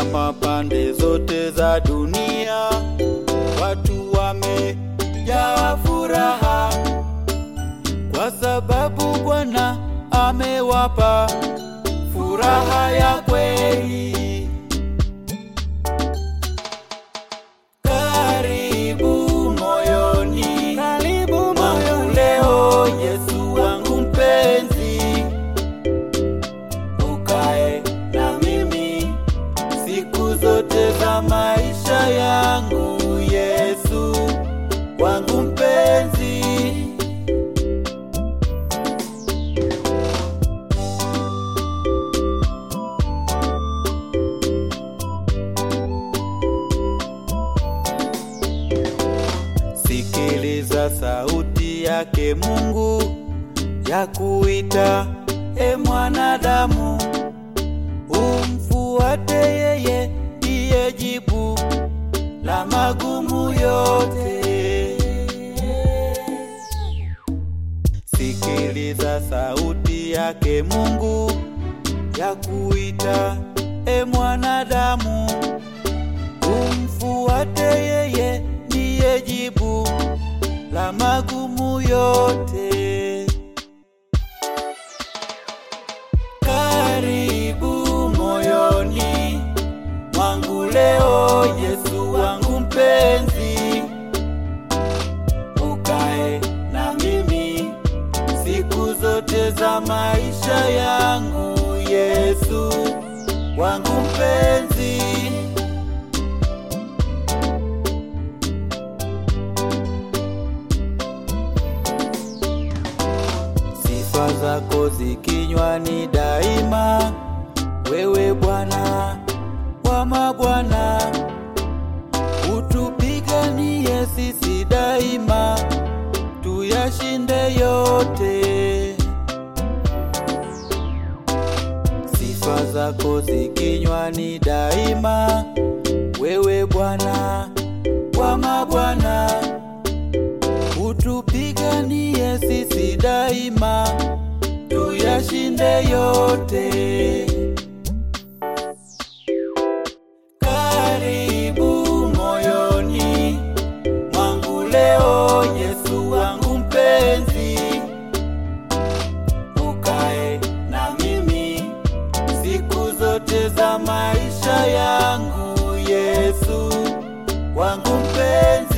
kama pande zote za dunia, watu wamejaa furaha kwa sababu Bwana amewapa furaha ya kweli. Karibu moyoni, Karibu mwangu moyoni leo, Yesu wangu mpenzi, ukae na mimi siku zote za maisha yangu, Yesu wangu mpenzi. Sikiliza sauti yake Mungu ya kuita, e mwanadamu, umfuate yeye, ndiye jibu la magumu yote. Sikiliza sauti yake Mungu ya kuita, e mwanadamu, umfuate yeye, ndiye jibu la magumu yote. Karibu moyoni mwangu leo, Yesu wangu mpenzi, ukae na mimi siku zote za maisha yangu, Yesu wangu mpenzi. Sifa zako zikinywani daima, wewe Bwana wa mabwana, utupiganie sisi daima, tuyashinde yote. Sifa zako zikinywani daima, wewe Bwana wa mabwana utupiganie sisi daima, tuyashinde yote. Karibu moyoni mwangu leo, Yesu wangu mpenzi, ukae na mimi siku zote za maisha yangu, Yesu wangu mpenzi.